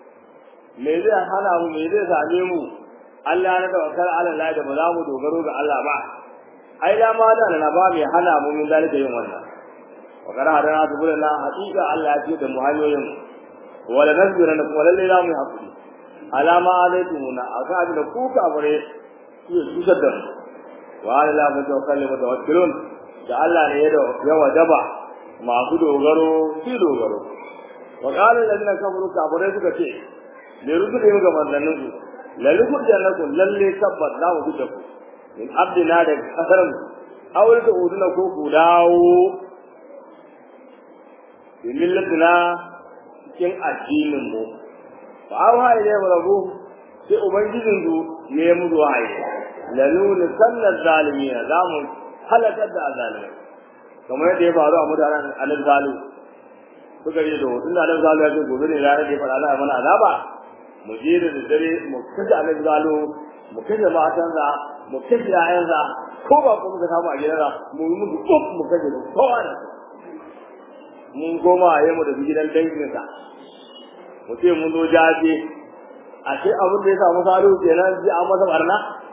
me zai hana mu me zai same mu Allah na tawakkal ala Allah da ba za mu dogaro ga Allah ba ai da ma da na ba mai hana mu min dalika yin wannan wa kana hadana subulana haqiqa Allah ya ce da mu hanyoyin wala nasbira na wala laila mu hakuri alama alaikumuna aka abin da ku kafare su su da wa ala mu tawakkal mu tawakkilun da Allah ne ya ya wajaba masu dogaro su dogaro wa qala alladhina kafaru kafare suka ce ne rubuta mu ga manzannin su lalle ku jannatu lalle tabbas za mu fita ku in abdina da kasaran aure da uduna ko ku dawo bi millatina cikin addinin mu fa awa ile rabu sai ubangijin su ne mu wahayi lalun sallal zalimin za mu halakar da azalimai kamar yadda ya faru a mutanen alif zalu suka yi da hutun da alif zalu ya ce gobe ne ranar da ya faɗa na mana azaba mu je da dare mu kashe alif zalu mu kashe matansa mu kashe ƴaƴansa ko ba ko muka samu a gidansa mu yi musu tsuf mu kashe su kowa da mun koma a yi mu da gidan danginsa mu ce mun zo jaje a ce abin da ya samu salihu kenan sai an masa barna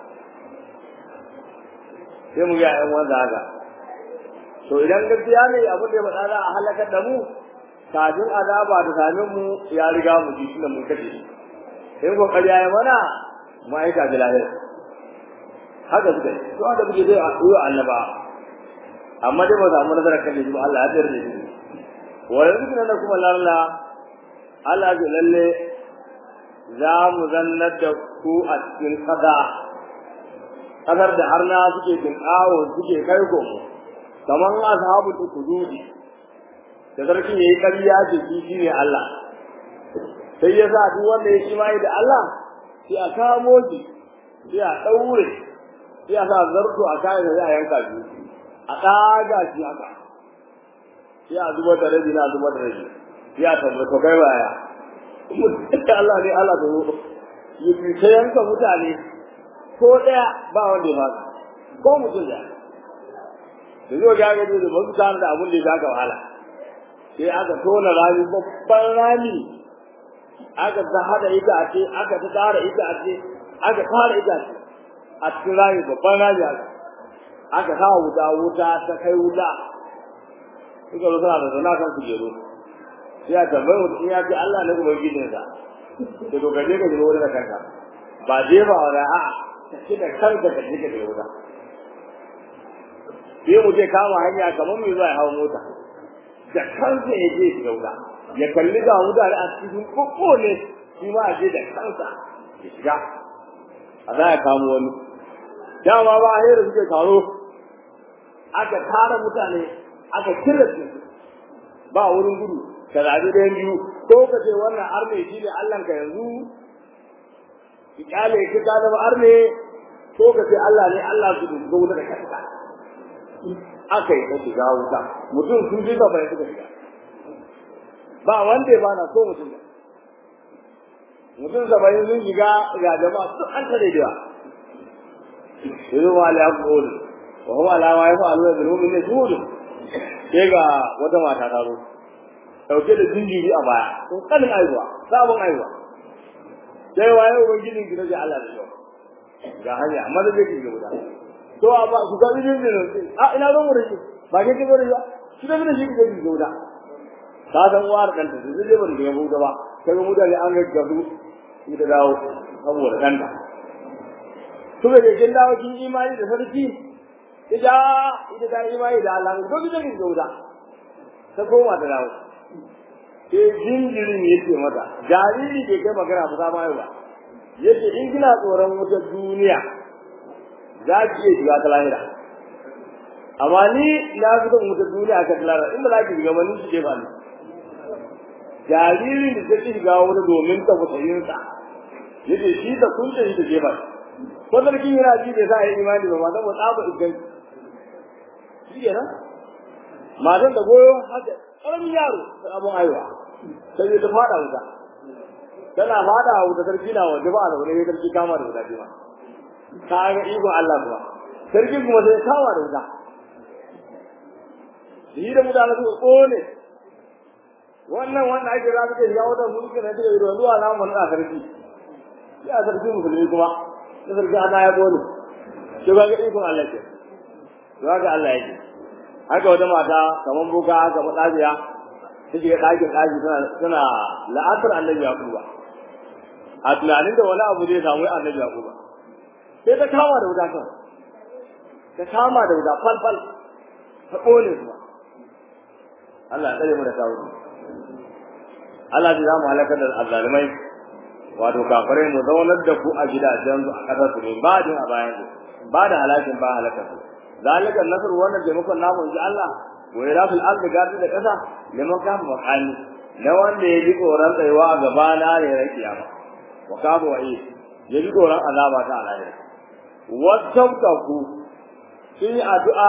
sai mu ga ƴan wanda haka to idan gaskiya ne abin da ya faɗa za a halakar da mu kafin azaba da same mu ya riga mu ji shi da mun kashe shi in ko ƙarya ya mana ma'aika da lahira haka suka yi to da muke dai a koyo annaba amma dai ba samu nasarar kan shi ba Allah ya tsare shi wa yanzu na kuma lalla Allah ya lalle za mu zannar da ku a cikin kada kadar da harna suke tinkawo suke kai gomo kamar ashabu tukududi da sarki yayi ƙarya ce shi shine Allah sai ya sa duk wanda ya imani da Allah sai a kamo shi sai a daure sai a sa zarto a kayan da a yanka shi a ɗaga shi haka sai a zubar da rabi na zubar da rabi sai a tabbata kai baya Allah ne Allah ta yi yi ta yanka mutane ko ɗaya ba wanda ya fasa ko mutum da da zuwa ga gaji da masu tana da abin da ya ga wahala sai aka tona rami babban rami aka ta hada itace aka ta tara itace aka fara itace a cikin rami babban rami haka aka sa wuta wuta ta kai wuta suka zo suna da zana kan kujeru sai a tambayi mutum in ya ce Allah ne kuma gidansa da to gaje ka shiga wurin da kanka ba je ba wani a'a ka ce da kanka ka je ka shiga wuta sai mu je kama hanya kamar mai zuwa ya hawa mota da kansa ya je shiga wuta ya kalli ga mutane a cikin kokko ne shi ma a je da kansa ya shiga a za ya kamo wani dama ba a da suke taro aka tara mutane aka kira su ba wurin gudu ka zaɓi ɗayan biyu ko ka ce wannan arne shi ne Allahnka yanzu ki kyale ki ka zama arne ko ka ce Allah ne Allah su dubu wuta da kanka aka yi ta shiga wuta mutum sun ji gaba ya suka shiga ba wanda ya bana so mutum ba mutum saba'in sun shiga ga jama'a duk an tare da yawa sai ma la yaqul wa huwa la ma yaf'alu bil mu'minin shuhud sai ga wata mata ta zo dauke da jinjiri a baya sun kalin aiwa sabon aiwa sai waye ubangijin ki da Allah da yau ga hanya amma da zai ki guda to a ba ku ga jinjirin a ina zo mu da shi ba ke ki zo da shi da shi ki zo guda ka san war dan ta zai je ban da yabo gaba kaga mutane an gaggabu ni da dawo saboda danta kuma da kin dawo kin imani da sarki ida ida da imani da Allah ko ki kin gauda ta koma da dawo sai jinjirin yake mata jariri ke kai magana ba za ma yi ba yace in kina tsoron wata duniya za ki iya shiga ta lahira amma ni na fi son wata duniya ka ta lahira in ba za ki shiga ba ni shi ke ba ni jaririn da ta shiga wani domin ta fusayinsa yace shi da kunce shi da jefa ko sarkin yana ji bai sa yi imani ba matan ba tsaba idan shi ke nan matan da goyo haka ƙaramin yaro da abin aiwa sai ta fada wuta tana fada wuta sarki na waje ba da wani sarki kama da wuta ce ma ka ga ikon Allah kuma sarki kuma sai kama da wuta shi da mutane su kone wannan wannan ake za su ce ya wata mulki na ce ruwa zuwa na mun a sarki ya sarki musulmi kuma da sarki ana ya bone ke ba ga ikon Allah ke to haka Allah yake haka wata mata kaman boka haka madabiya ta shiga ɗakin ɗaki suna suna la'asar annabi yaquba a tunanin da wani abu zai samu annabi yaquba sai ta kama da wuta kan ta kama da wuta fal fal ta kone su Allah ya tsare mu da kawo Allah zai zamu halakar da azzalimai wato kafirai mu zaunar da ku a gidajen su a kasar su ne ba din a bayan su ba da halakin ba halakar su zalika nasr wannan taimakon namu inji Allah wa irafil ard gadi da kasa liman ka makani na wanda ya ji tsoron tsayuwa a gaba na ne ran kiyama wa kafa wa ya ji tsoron azaba ta alahira wattaqu sun yi addu'a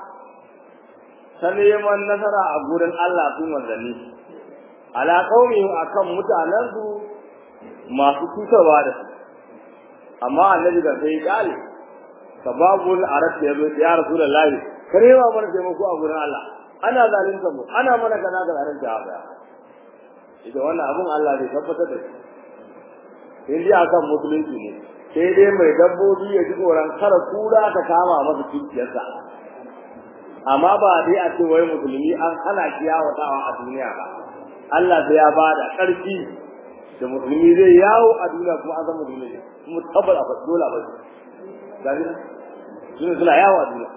ta neman nasara a gurin Allah sun manzanni ala qaumi akan mutanen su masu cutarwa da su amma annabi ga sai kale sababul arab ya zo ya rasulullahi karewa mana taimako a gurin Allah ana zalunta mu ana mana kaza ga zalunta haka idan wannan abun Allah zai tabbatar da shi in dai akan musulunci ne sai dai mai dabbobi ya ji tsoron kara kura ta kama masa cikiyarsa amma ba dai a ce wai musulmi an hana shi yawatawa a duniya ba Allah sai ya bada ƙarfi da musulmi zai yawo a duniya kuma an san musulmi ne kuma tabbata a fasu dole ba su gani na suna suna yawo a duniya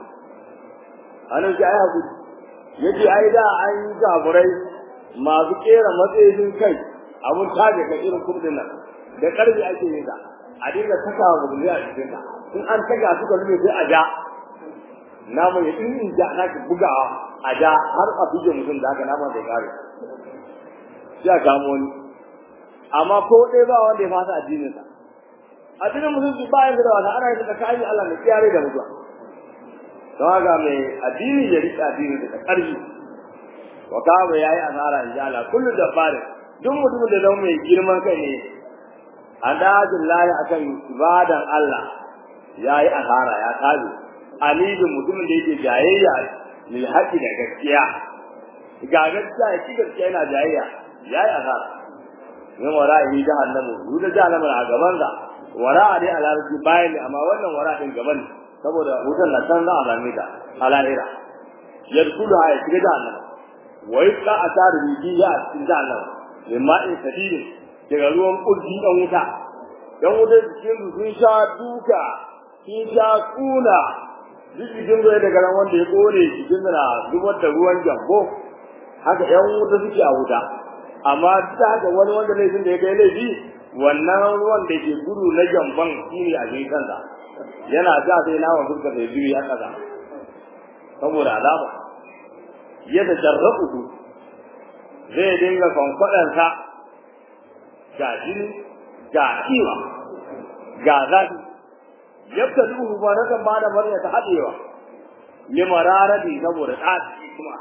a nan shi ai hakuri yace ai da an yi gaburai masu kera matsayin kai abun tage ka irin kurdin nan da ƙarfi ake yin ta a dinga saka wa musulmi a cikin ta in an taga suka rube sai a ja namu ya in in ja na ki bugawa a ja har a buge mutum da haka naman zai kare sai a kamo wani amma ko ɗaya ba wanda ya fasa addinin sa addinin musulunci ba yanzu da wata ana yin da kayan Allah mai kiyare da mutuwa don haka mai addini ya riƙe addini da ƙarfi wa kama yayi asara in ji Allah kullu da fare duk mutumin da zama mai girman kai ne an dajin layi akan ibadan Allah yayi asara ya kaje alibin mutumin da yake jayayya lil haqqi da gaskiya ga gaskiya ya gaskiya yana jayayya yayi asara min wara'i jahannamu yuda jahannamu a gaban sa wara'a dai alarji bayan ne amma wannan wara din gaban saboda wutan na can za a same ta a lahira yadkhulu ha ya shiga jahannam wa yusqa atar bihi ya cikin jahannam min ma'in sadidin daga ruwan kurji dan wuta dan wuta cikin su sun sha duka sun sha kuna duk cikin bai daga ran wanda ya kone cikin na zubar da ruwan jambo haka yan wuta suke a wuta amma duk da haka wani wanda laifin da ya kai laifi wannan ruwan da ke gudu na jamban shi ne a cikin kansa yana ja sai nawa fuska sai biyu ya kaza saboda azaba ya da jarrabu zai dinga kwankwaɗansa ga jini ga kiwa ga zafi yadda duhu ba na kan ba da murya ta haɗewa limararati saboda ɗaci kuma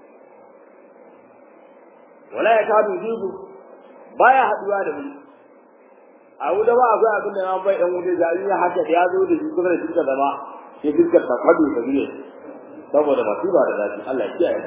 wala ya kadu jibu baya haɗuwa da mu a wuda ba akwai abin da na bai ɗan wuta jari ya haka da ya zo da shi kusa da shi zama sai fiskar ta kwado ta biye saboda masifa da zafi Allah ya kiyaye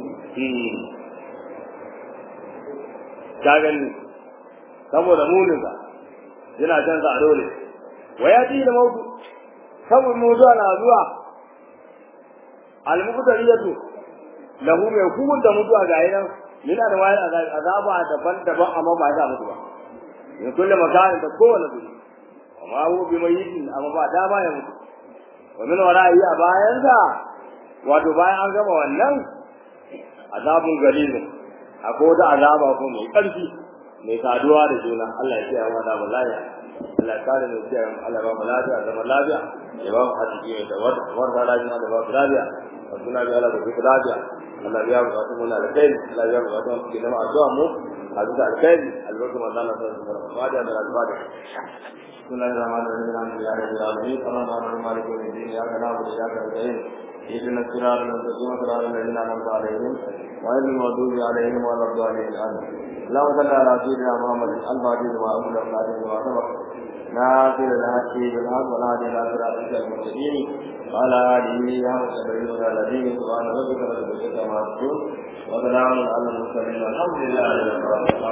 ka gani saboda muninsa yana canza a dole wa ya da mautu saboda mutuwa na zuwa almuqtariyatu lahu mai hukunta da mutuwa ga yanan yana da wayar azaba daban-daban amma ba za mutu ba in kulle makarin da kowane guri amma hu bi mayyitin amma ba dama ya mutu wa min wara'i a bayansa wato bayan an gama wannan azabun galilin akwai wata azaba ko mai ƙarfi mai saduwa da juna Allah ya kiyaye mu da wallahi Allah ya kare mu kiyaye mu Allah ba mu lafiya da mu lafiya ya ba mu hadisi mai da wata wata lafiya da ba mu lafiya wa suna bi Allah da ku lafiya Allah ya mu wato mun alkai Allah ya mu wato ki da addu'a mu a duka alkai albarka manzo Allah sallallahu alaihi wasallam fadiya da al-fatiha بسم الله الرحمن الرحيم الحمد لله رب العالمين الرحمن مالك يوم الدين اياك نعبد واياك نستعين اهدنا الصراط المستقيم صراط الذين انعمت عليهم غير المغضوب عليهم ولا الضالين امين اللهم صل على سيدنا محمد الفاتح لما أقول الفاتح لما سبق ناصر الحق بالحق والهادي الى صراطك المستقيم وعلى اله حق سبيل الذين سبحان ربك رب العزه عما يصفون وسلام على المرسلين والحمد لله رب العالمين